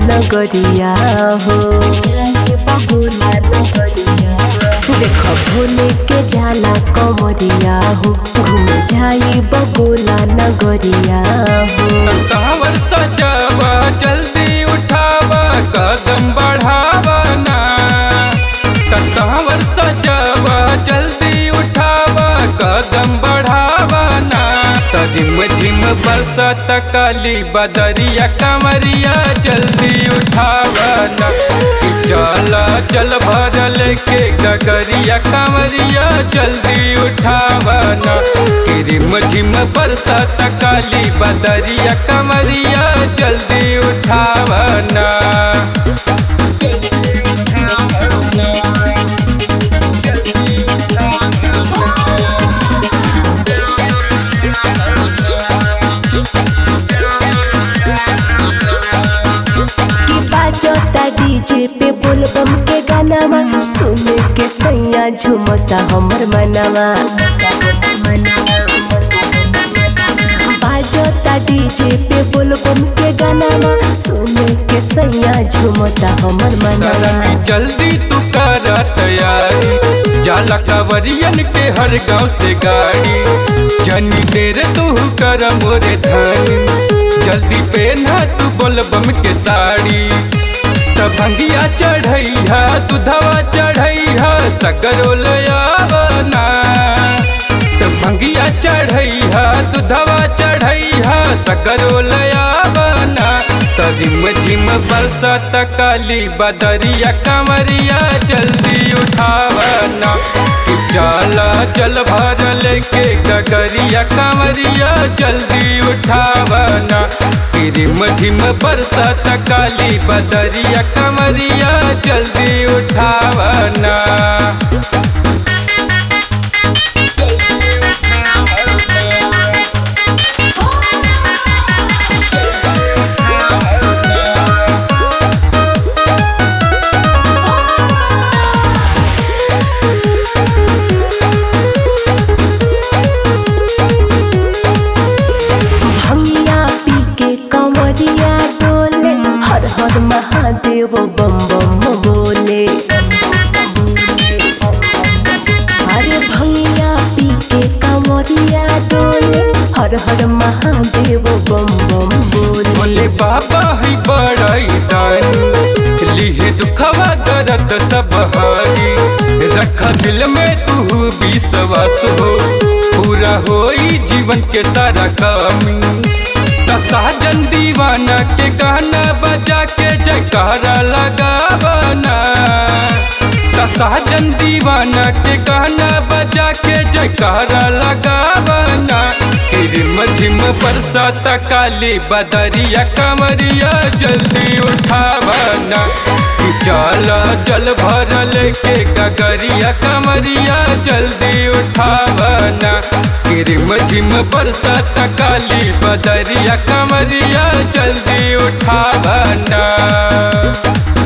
नगरिया हो जाइब भोला नगरिया देख भोले के जाला कमरिया हो घूम जाई बबोला नगरिया हो कांवर सजावा जल्दी उठावा कदम बढ़ावा ना कांवर सजावा जल्दी उठावा कदम बढ़ावा ना तजिम झिम बरसत काली बदरिया कमरिया जल्दी उठावा ना कि चला चल भरल के गगरिया कमरिया जल्दी उठावा ना कि रिम झिम बरसत काली बदरिया कमरिया जल्दी उठावा ना की बाजता डीजे पे बोलबम के गानावा सुन के सैया झुमता हमर मनवा बाजता डीजे पे बोलबम के गानावा सुन के सैया झुमता हमर मनवा करमी जल्दी तू कर तैयारी जाला कांवरियन के हर गांव से गाड़ी जनी देर तू कर मोरे धनी जल्दी पहना तू बोलबम के साड़ी तब भंगिया चढ़ैया दूधवा चढ़ैया सगरो लयावना तब भंगिया चढ़ैया दूधवा चढ़ैया सगरो लयावना तजिम झिम बरसत काली बदरिया कमरिया जल्दी उठावना कि चला जल भरल के गगरिया कमरिया जल्दी उठावना कि रिम झिम बरसत काली बदरिया कमरिया जल्दी उठावना भंगिया पी के कंवरिया डोले हर हर महादेव बम बम बोले अरे भंगिया पी के कंवरिया डोले हर हर महादेव बम बम बोले बोले बाबा है बड़ाई दानी लिहे दुखवा दर्द सब हारी रख दिल में तू विश्वास हो पूरा होई जीवन के सारा कमी साजन दीवाना के गाना बजा के जयकारा लगावना साजन दीवाना के गाना बजा के जयकारा लगावना रिम झिम बरसात काली बदरिया कमरिया जल्दी उठावना कि चला जल भरल के गगरिया कमरिया जल्दी उठावना कि रिम झिम बरसात काली बदरिया कमरिया जल्दी उठावना